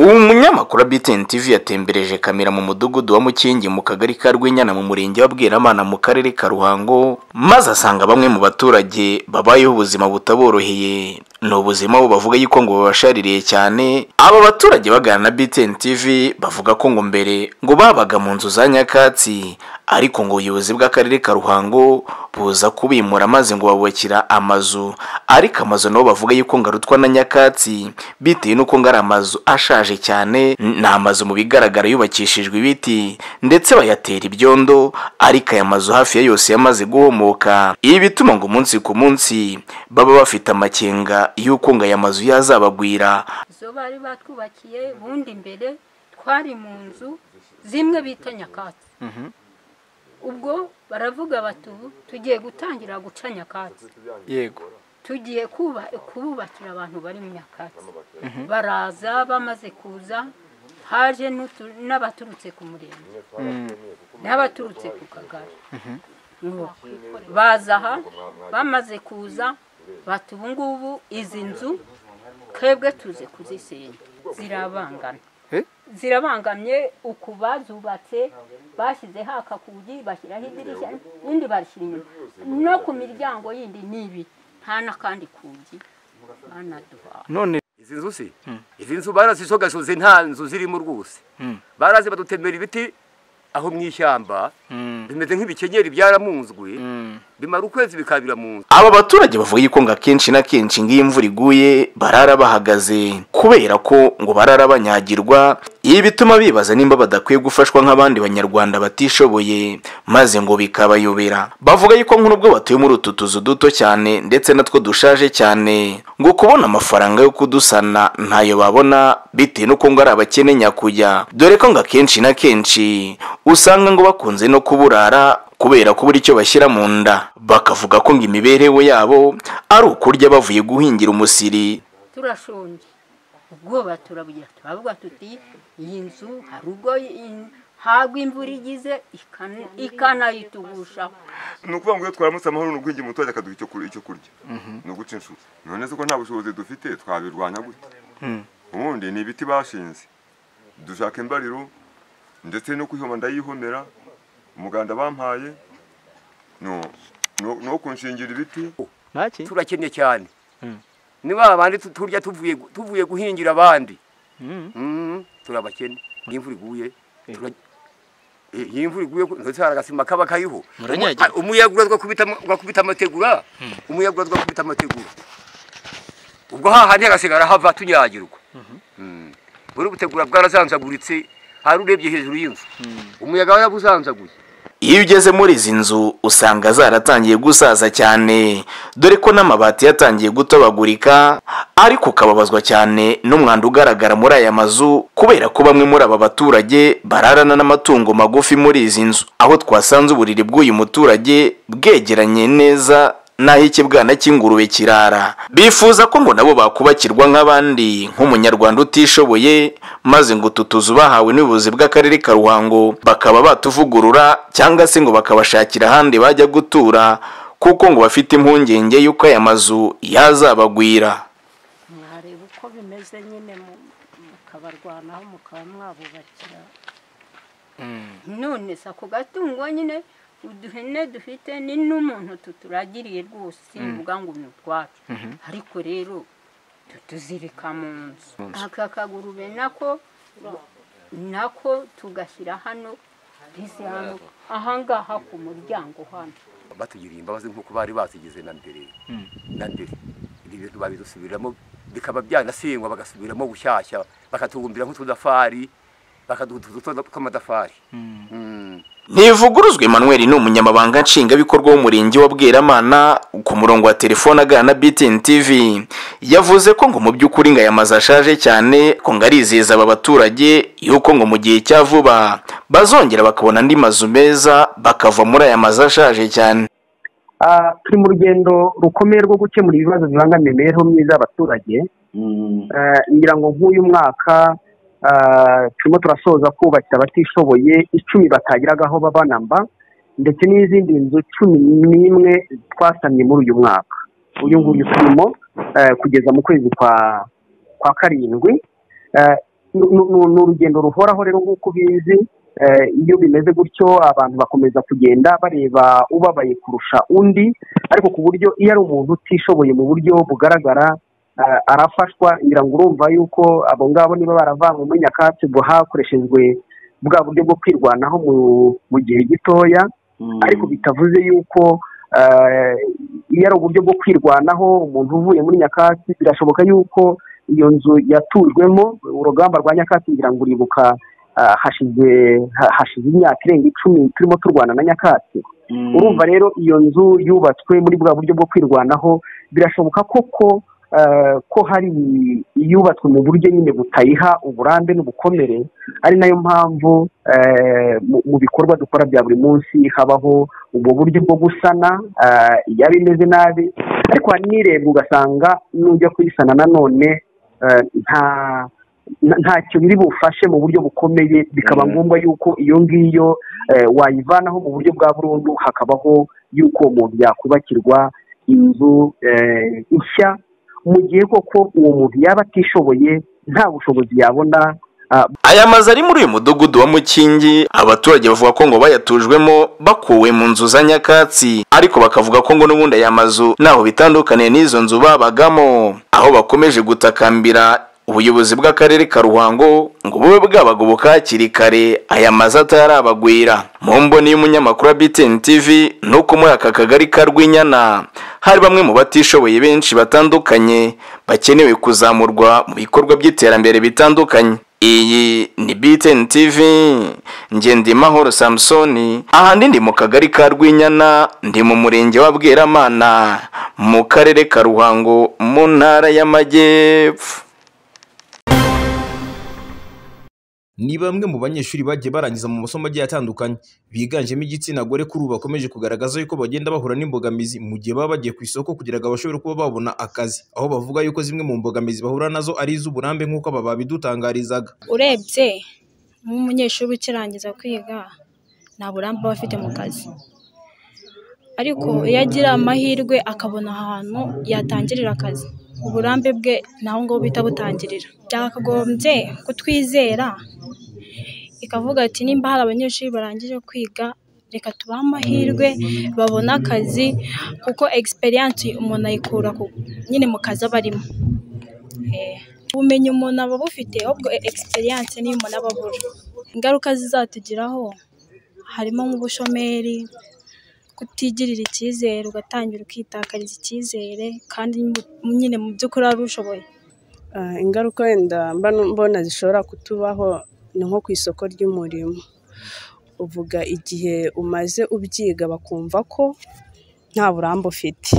umunyamakuru wa BTN TV yatembereje kamera mu mudugudu wa Mukingi mu kagari ka Rwenyana mu murenge wa Bweramana mu karere ka Ruhango maze asanga bamwe mu baturage babayeho ubuzima butaboroheye ni ubuzima bo bavuga yuko ngo babashaririye cyane aba baturage baganira na BTN TV bavuga ko ngo mbere ngo babaga mu nzu za nyakatsi ariko ngo ubuyobozi bw'akarere ka Ruhango buza kubimura maze ngo babubakira amazu ariko amazu nabo bavuga yuko ngo arutwa na nyakatsi bitewe n'uko ngo ari amazu ashaje cyane ni amazu mu bigaragara yubakishijwe ibiti ndetse bayatera ibyondo ariko aya mazu hafi ya yose yamaze guhomoka ibi bituma ngo umunsi ku munsi baba bafite amakenga y'uko ngo aya mazu yazabagwira izo bari batwubakiye bundi imbere twari mu nzu zimwe bita nyakatsi ubwo baravuga bati ubu tugiye gutangira guca nyakatsi yego tugiye kububakira abantu bari mu nyakatsi baraza bamaze kuza haje n'utu- n'abaturutse ku murenge n'abaturutse ku kagari Ngo baza aha bamaze kuza bati ubu ngubu izi nzu twebwe tuze kuzisenya zirabangana zirabangamye uku bazubatse bashyizeho akakugi bashyiraho idirishya indi barishyira inyuma no ku miryango yindi ni ibi nta n'akandi kugi banaduha none izi nzu si izi nzu barazisogashoze nta nzu zirimo rwose barazi badutemera ibiti aho mu ishyamba bimeze nk'ibikenyeri byaramunzwe bimara ukwezi bikabira mu nzu aba baturage bavuga yuko ngo akenshi na kenshi ngo iyo imvura iguye barara bahagaze kubera ko ngo barara banyagirwa ibi bituma bibaza nimba badakwiye gufashwa nk'abandi banyarwanda batishoboye maze ngo bikabayobera bavuga yuko nk'ubwo batuye muri utu tuzu duto cyane ndetse natwo dushaje cyane ngo kubona amafaranga yo kudusana ntayo babona bitewe n'uko ngo ari abakene nyakujya dore ko ngo akenshi na kenshi usanga ngo bakunze no kuburara kubera kubura icyo bashyira mu nda bakavuga ko ngo imibereho yabo ari ukurya bavuye guhingira umusiri turashonje ubwoba turabugira turavuga tuti iyi nzu hari ubwo i- hagwa imvura igize ikana- ikanayitugushaho ni ukuvuga ngo iyo twaramutse amahoro ni ugwingira umuturage akaduha icyo kur- icyo kurya ni uguca inshuro none se ko nta bushobozi dufite twabirwanya gute ubundi ni ibiti bashinze dushaka imbariro ndetse no kwihoma ndayihomera umuganda bampaye no- no no kunshingira ibiti turakennye cyane ni ba bandi tu- turya tuvuye gu- tuvuye guhingira abandi Mm, turabakene iyo imvura iguye tura- Eh, iyo imvura iguye ndetse hari agasima kaba kariho Muranyagirwa. Umu- umuyaga urazwa kubita ama- ugakubita amategura umuyaga urazwa kubita amategura ubwo hahandi hagasigara hava tunyagirwa Mm. buri butegura bwarazanzaguritse hari urebye hejuru y'inzu umuyaga warabuzanzaguye iyo ugeze muri izi nzu usanga zaratangiye gusaza cyane dore ko n'amabati yatangiye gutobagurika ariko ukababazwa cyane n'umwanda ugaragara muri aya mazu kubera ko bamwe muri aba baturage bararana n'amatungo magufi muri izi nzu aho twasanze uburiri bw'uyu muturage bwegeranye neza naho ikibwana cy'ingurube kirara bifuza ko ngo nabo bakubakirwa nk'abandi nk'umunyarwanda utishoboye maze ngo utu tuzu bahawe n'ubuyobozi bw'akarere ka ruhango bakaba batuvugurura cyangwa se ngo bakabashakira ahandi bajya gutura kuko ngo bafite impungenge y'uko aya mazu yazabagwira mwareba uko bimeze nyine mu- mukabarwanaho mukaba mwabubakira none se ako gatungo nyine uduhene dufite ni n'umuntu tuturagiriye rwose simvuga ngo ni utwacu ariko rero tutuzirika mu nzu aka kagurube nako nako tugashyira hano mbese hano ahangaha ku muryango hano batugiriye imbabazi nk'uko bari bazigize na mbere na mbere ibi bintu babidusubiramo bikaba byanasengwa bagasubiramo bushyashya bakatubumbira nk'utudafari bakaduha utuzu twa- tw'amatafari Mm. Ntivuguruzwa Emmanuel ni umunyamabanga nshingwabikorwa w'umurenge wa Bweramana ku murongo wa telefone aganira na BTN TV yavuze ko ngo mu by'ukuri ngo aya mazu ashaje cyane ko ngo arizeza aba baturage yuko ngo mu gihe cya vuba bazongera bakabona andi mazu meza bakava muri aya mazu ashaje cyane Ah, turi mu rugendo rukomeye rwo gukemura ibibazo bibangamira imibereho myiza y'abaturage Eh, ngira ngo nk'uyu mwaka ah, turimo turasoza kubakira abatishoboye icumi batagiraga aho baba na mba ndetse n'izindi nzu cumi n'imwe twasamye muri uyu mwaka uyu nguyu turimo eh, kugeza mu kwezi kwa kwa karindwi Eh, ni urugendo ruhoraho rero nk'uko ubizi eh, iyo bimeze gutyo abantu bakomeza kugenda bareba ubabaye kurusha undi ariko ku buryo iyo ari umuntu utishoboye mu buryo bugaragara eh, arafashwa ngira ngo urumva yuko abo ngabo niba baravanywe nyakatsi ngo hakoreshejwe bwa buryo bwo kwirwanaho mu- mu gihe gitoya ariko bitavuze yuko eh, iyo ari uburyo bwo kwirwanaho umuntu uvuye muri nyakatsi birashoboka yuko iyo nzu yatujwemo urugamba rwa nyakatsi ngira ngo uribuka ah, hashize ha- hashize imyaka irenga icumi turimo turwana na nyakatsi urumva rero iyo nzu yubatswe muri bwa buryo bwo kwirwanaho birashoboka koko eh, ko hari iyubatswe mu buryo nyine butayiha uburambe n'ubukomere ari nayo mpamvu eh, mu- mu bikorwa dukora bya buri munsi habaho ubwo buryo bwo gusana eh, yaba imeze nabi ariko hanirebwa ugasanga n'ujya kuyisana nanone eh, nta nta- ntacyo biri bufashe mu buryo bukomeye bikaba ngombwa yuko iyo ngiyo eh, wayivanaho mu buryo bwa burundu hakabaho yuko uwo muntu yakubakirwa inzu eh, nshya mu gihe koko uwo muntu yaba atishoboye nta bushobozi yabona ah, aya mazu ari muri uyu mudugudu wa mukingi abaturage bavuga ko ngo bayatujwemo bakuwe mu nzu za nyakatsi ariko bakavuga ko ngo n'ubundi aya mazu ntaho bitandukaniye n'izo nzu babagamo aho bakomeje gutakambira ubuyobozi bw'akarere ka ruhango ngo bube bwabagoboka hakiri kare aya mazu atarabagwira mu mboni y'umunyamakuru wa btn tv ni uko muri aka kagari ka rwinyana hari bamwe mu batishoboye benshi batandukanye bakenewe kuzamurwa mu bikorwa by'iterambere bitandukanye iyi ni BTN TV Ngendimahoro Samson ahandi ndi mu kagari ka Rwinyana ndi mu murenge wa Bweramana mu karere ka Ruhango mu ntara y'Amajyepfo ni bamwe mu banyeshuri bagiye barangiza mu masomo agiye atandukanye biganjemo igitsina gore kuri ubu bakomeje kugaragaza yuko bagenda bahura n'imbogamizi mu gihe baba bagiye ku isoko kugira ngo bashobore kuba babona akazi aho bavuga yuko zimwe mu mbogamizi bahura nazo ari iz'uburambe nk'uko aba babidutangarizaga urebye nk'umunyeshuri ukirangiza kwiga nta burambe aba afite mu kazi ariko iyo agira amahirwe akabona ahantu yatangirira akazi uburambe bwe ni aho ngaho bita butangirira byakagombye kutwizera ikavuga ati nimba hari abanyeshuri barangije kwiga reka tubahe amahirwe babone akazi kuko egisperiyanse umuntu ayikura ku- nyine mu kazi aba arimo Eh, ubumenyi umuntu aba abufite ahubwo egisperiyanse niyo umuntu aba abura ingaruka zizatugiraho harimo nk'ubushomeri kutigirira icyizere ugatangira ukitakariza icyizere kandi nyine mu by'ukuri wari ushoboye Ah, ingaruka wenda mba mbona zishobora kutubaho ni nko ku isoko ry'umurimo uvuga igihe umaze ubyiga bakumva ko nta burambe ufite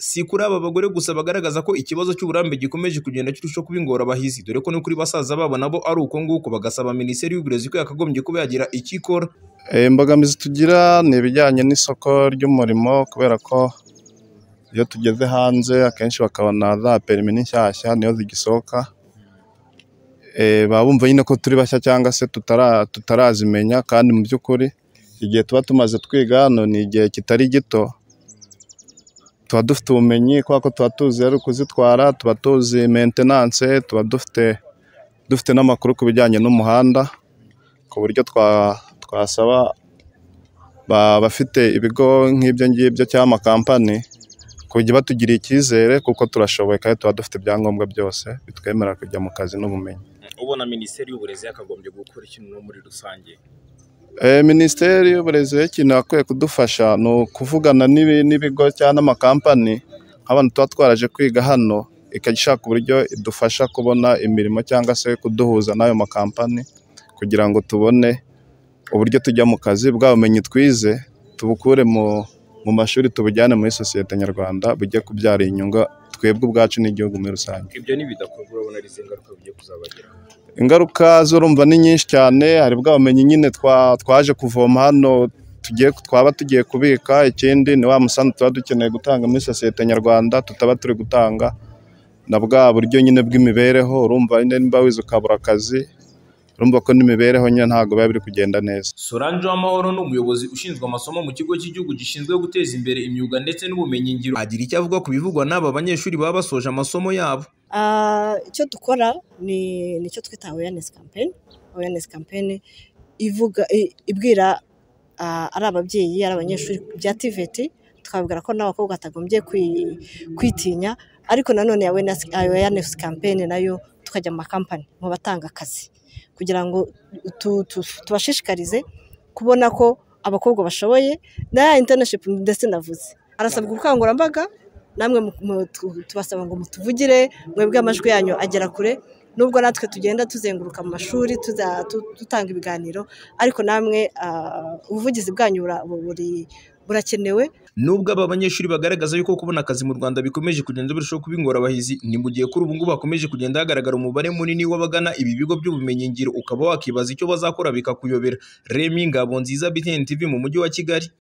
si kuri aba bagore gusa bagaragaza ko ikibazo cy'uburambe gikomeje kugenda kirushaho kuba ingorabahizi dore ko no kuri basaza babo nabo ari uko nguko bagasaba minisiteri y'uburezi ko yakagombye kuba yagira icyo ikora Eh, imbogamizi tugira ni ibijyanye n'isoko ry'umurimo kubera ko iyo tugeze hanze akenshi bakabona za perimi n'inshyashya niyo zigisohoka Eh, baba bumva nyine ko turi bashya cyangwa se tutara- tutarazimenya kandi mu by'ukuri igihe tuba tumaze twiga hano ni igihe kitari gito tuba dufite ubumenyi kubera ko tuba tuzi rero kuzitwara tuba tuzi mentenanse tuba dufite dufite n'amakuru ku bijyanye n'umuhanda ku buryo twa- twasaba ba- bafite ibigo nk'ibyo ngibyo cyangwa amakampani kujya batugiriye icyizere kuko turashoboye kandi tuba dufite ibyangombwa byose bitwemerera kujya mu kazi n'ubumenyi ubona minisiteri y'uburezi yakagombye gukora ikintu muri rusange Eh, minisiteri y'uburezi rero ikintu yakwiye kudufasha ni ukuvugana n'ibi- n'ibigo cyangwa n'amakampani nk'abantu tuba twaraje kwiga hano ikajya ishaka uburyo idufasha kubona imirimo cyangwa se kuduhuza n'ayo makampani kugira ngo tubone uburyo tujya mu kazi bwa bumenyi twize tubukure mu mu mashuri tubujyane muri sosiyete nyarwanda bujye kubyara inyungu twebwe ubwacu n'igihugu muri rusange ibyo ntibidakorwa urabona ari izi ngaruka bigiye kuzabageraho ingaruka zo urumva ni nyinshi cyane hari bwa bumenyi nyine twa- twaje kuvoma hano tugiye twaba tugiye kubika ikindi ni wa musanzu tuba dukeneye gutanga muri sosiyete nyarwanda tutaba turi gutanga na bwa buryo nyine bw'imibereho urumva nyine nimba wize ukabura akazi urumva ko n'imibereho nyine ntabwo biba biri kugenda neza Solange Uwamahoro ni umuyobozi ushinzwe amasomo mu kigo cy'igihugu gishinzwe guteza imbere imyuga ndetse n'ubumenyingiro agira icyo avuga ku bivugwa n'aba banyeshuri baba basoje amasomo yabo Ah, icyo dukora ni nicyo twita awareness campaign awareness campaign ivuga i- ibwira ah, ari ababyeyi ari abanyeshuri bya TVET tukababwira ko n'abakobwa batagombye kwi- kwitinya ariko nanone awareness, awareness campaign nayo tukajya mu makampani mu batanga akazi kugira ngo tu- tu- tubashishikarize kubona ko abakobwa bashoboye na ya internship ndetse navuze harasabwa ubukangurambaga namwe mu- mu- tu- tubasaba ngo mutuvugire mwebwe amajwi yanyu agera kure nubwo natwe tugenda tuzenguruka mu mashuri tuza- tu- dutanga ibiganiro ariko namwe ah, ubuvugizi bwanyu bura- buri- burakenewe Nubwo aba banyeshuri bagaragaza yuko kubona akazi mu Rwanda bikomeje kugenda birushaho kuba ingorabahizi, ni mu gihe kuri ubu ngubu hakomeje kugenda hagaragara umubare munini w'abagana ibi bigo by'ubumenyingiro ukaba wakibaza icyo bazakora bikakuyobera. Remy Ngabonziza, BTN TV mu mujyi wa Kigali.